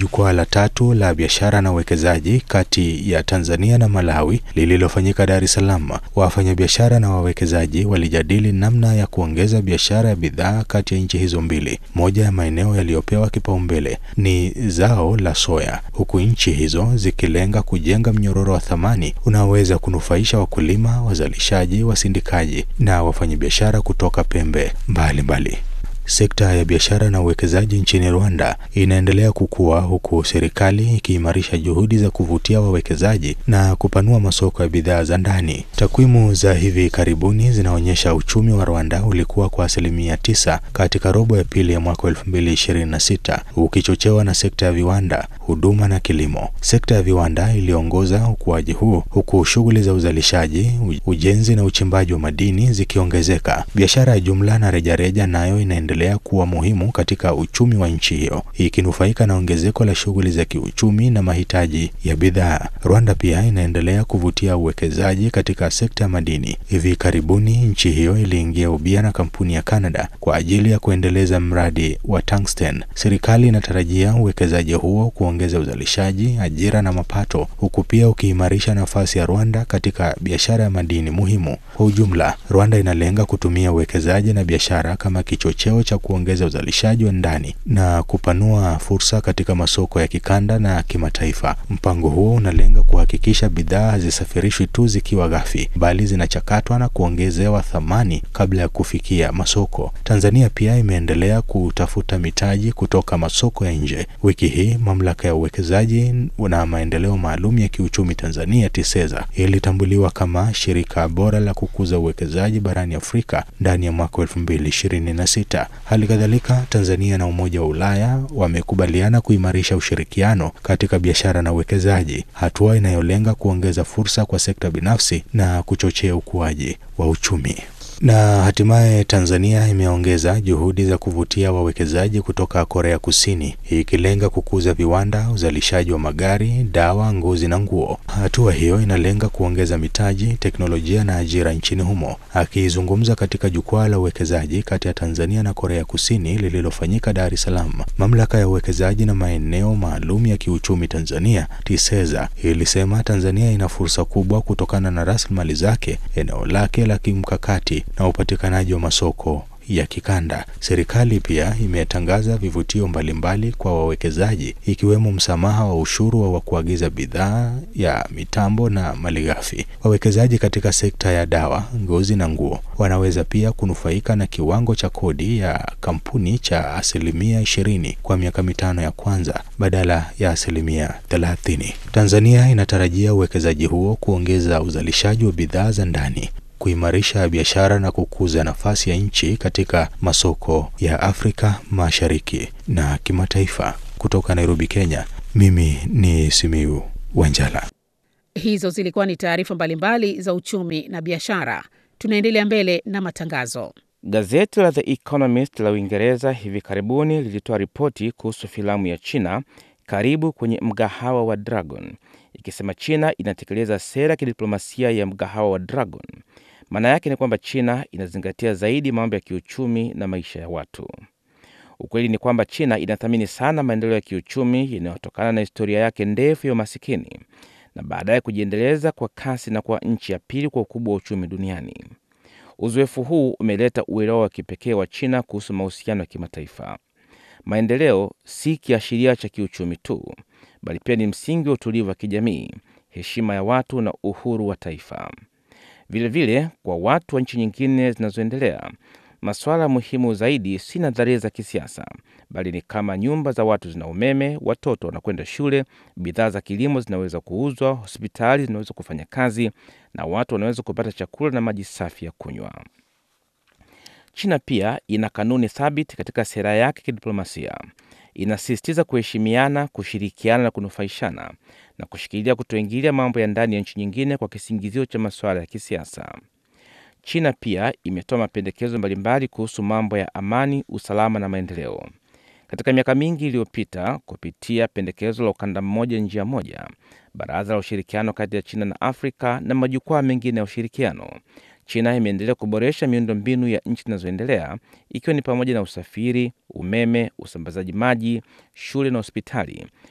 jukwaa la tatu la biashara na uwekezaji kati ya Tanzania na Malawi lililofanyika Dar es Salaam. Wafanyabiashara na wawekezaji walijadili namna ya kuongeza biashara ya bidhaa kati ya nchi hizo mbili. Moja ya maeneo yaliyopewa kipaumbele ni zao la soya, huku nchi hizo zikilenga kujenga mnyororo wa thamani unaoweza kunufaisha wakulima, wazalishaji, wasindikaji na wafanyabiashara kutoka pembe mbalimbali mbali. Sekta ya biashara na uwekezaji nchini Rwanda inaendelea kukua huku serikali ikiimarisha juhudi za kuvutia wawekezaji na kupanua masoko ya bidhaa za ndani. Takwimu za hivi karibuni zinaonyesha uchumi wa Rwanda ulikuwa kwa asilimia tisa katika robo ya pili ya mwaka 2026 ukichochewa na sekta ya viwanda, huduma na kilimo. Sekta ya viwanda iliongoza ukuaji huu huku shughuli za uzalishaji, ujenzi na uchimbaji wa madini zikiongezeka. Biashara ya jumla na rejareja nayo inaendelea kuwa muhimu katika uchumi wa nchi hiyo ikinufaika na ongezeko la shughuli za kiuchumi na mahitaji ya bidhaa. Rwanda pia inaendelea kuvutia uwekezaji katika sekta ya madini. Hivi karibuni nchi hiyo iliingia ubia na kampuni ya Canada kwa ajili ya kuendeleza mradi wa tungsten. Serikali inatarajia uwekezaji huo kuongeza uzalishaji, ajira na mapato, huku pia ukiimarisha nafasi ya Rwanda katika biashara ya madini muhimu. Kwa ujumla, Rwanda inalenga kutumia uwekezaji na biashara kama kichocheo cha kuongeza uzalishaji wa ndani na kupanua fursa katika masoko ya kikanda na kimataifa. Mpango huo unalenga kuhakikisha bidhaa hazisafirishwi tu zikiwa ghafi, bali zinachakatwa na kuongezewa thamani kabla ya kufikia masoko. Tanzania pia imeendelea kutafuta mitaji kutoka masoko ya nje. Wiki hii mamlaka ya uwekezaji na maendeleo maalum ya kiuchumi Tanzania TISEZA ilitambuliwa kama shirika bora la kukuza uwekezaji barani Afrika ndani ya mwaka 2026. Hali kadhalika Tanzania na Umoja wa Ulaya wamekubaliana kuimarisha ushirikiano katika biashara na uwekezaji, hatua inayolenga kuongeza fursa kwa sekta binafsi na kuchochea ukuaji wa uchumi. Na hatimaye Tanzania imeongeza juhudi za kuvutia wawekezaji kutoka Korea Kusini ikilenga kukuza viwanda, uzalishaji wa magari, dawa, ngozi na nguo. Hatua hiyo inalenga kuongeza mitaji, teknolojia na ajira nchini humo. Akizungumza katika jukwaa la uwekezaji kati ya Tanzania na Korea Kusini lililofanyika Dar es Salaam, mamlaka ya uwekezaji na maeneo maalum ya kiuchumi Tanzania TISEZA ilisema Tanzania ina fursa kubwa kutokana na rasilimali zake, eneo lake la kimkakati na upatikanaji wa masoko ya kikanda. Serikali pia imetangaza vivutio mbalimbali kwa wawekezaji ikiwemo msamaha wa ushuru wa kuagiza bidhaa ya mitambo na malighafi. Wawekezaji katika sekta ya dawa, ngozi na nguo wanaweza pia kunufaika na kiwango cha kodi ya kampuni cha asilimia ishirini kwa miaka mitano ya kwanza badala ya asilimia thelathini. Tanzania inatarajia uwekezaji huo kuongeza uzalishaji wa bidhaa za ndani kuimarisha biashara na kukuza nafasi ya nchi katika masoko ya Afrika Mashariki na kimataifa. Kutoka Nairobi, Kenya, mimi ni Simiu Wanjala. Hizo zilikuwa ni taarifa mbalimbali za uchumi na biashara. Tunaendelea mbele na matangazo. Gazeti la The Economist la Uingereza hivi karibuni lilitoa ripoti kuhusu filamu ya China karibu kwenye mgahawa wa Dragon, ikisema China inatekeleza sera ya kidiplomasia ya mgahawa wa Dragon. Maana yake ni kwamba China inazingatia zaidi mambo ya kiuchumi na maisha ya watu. Ukweli ni kwamba China inathamini sana maendeleo ya kiuchumi yanayotokana na historia yake ndefu ya umasikini na baadaye kujiendeleza kwa kasi na kwa nchi ya pili kwa ukubwa wa uchumi duniani. Uzoefu huu umeleta uelewa wa kipekee wa China kuhusu mahusiano ya kimataifa. Maendeleo si kiashiria cha kiuchumi tu, bali pia ni msingi wa utulivu wa kijamii, heshima ya watu na uhuru wa taifa. Vilevile vile, kwa watu wa nchi nyingine zinazoendelea, masuala muhimu zaidi si nadharia za kisiasa, bali ni kama nyumba za watu zina umeme, watoto wanakwenda shule, bidhaa za kilimo zinaweza kuuzwa, hospitali zinaweza kufanya kazi na watu wanaweza kupata chakula na maji safi ya kunywa. China pia ina kanuni thabiti katika sera yake kidiplomasia. Inasisitiza kuheshimiana, kushirikiana na kunufaishana na kushikilia kutoingilia mambo ya ndani ya nchi nyingine kwa kisingizio cha masuala ya kisiasa. China pia imetoa mapendekezo mbalimbali kuhusu mambo ya amani, usalama na maendeleo. Katika miaka mingi iliyopita, kupitia pendekezo la ukanda mmoja njia moja, baraza la ushirikiano kati ya China na Afrika na majukwaa mengine ya ushirikiano, China imeendelea kuboresha miundo mbinu ya nchi zinazoendelea ikiwa ni pamoja na usafiri, umeme, usambazaji maji, shule na hospitali,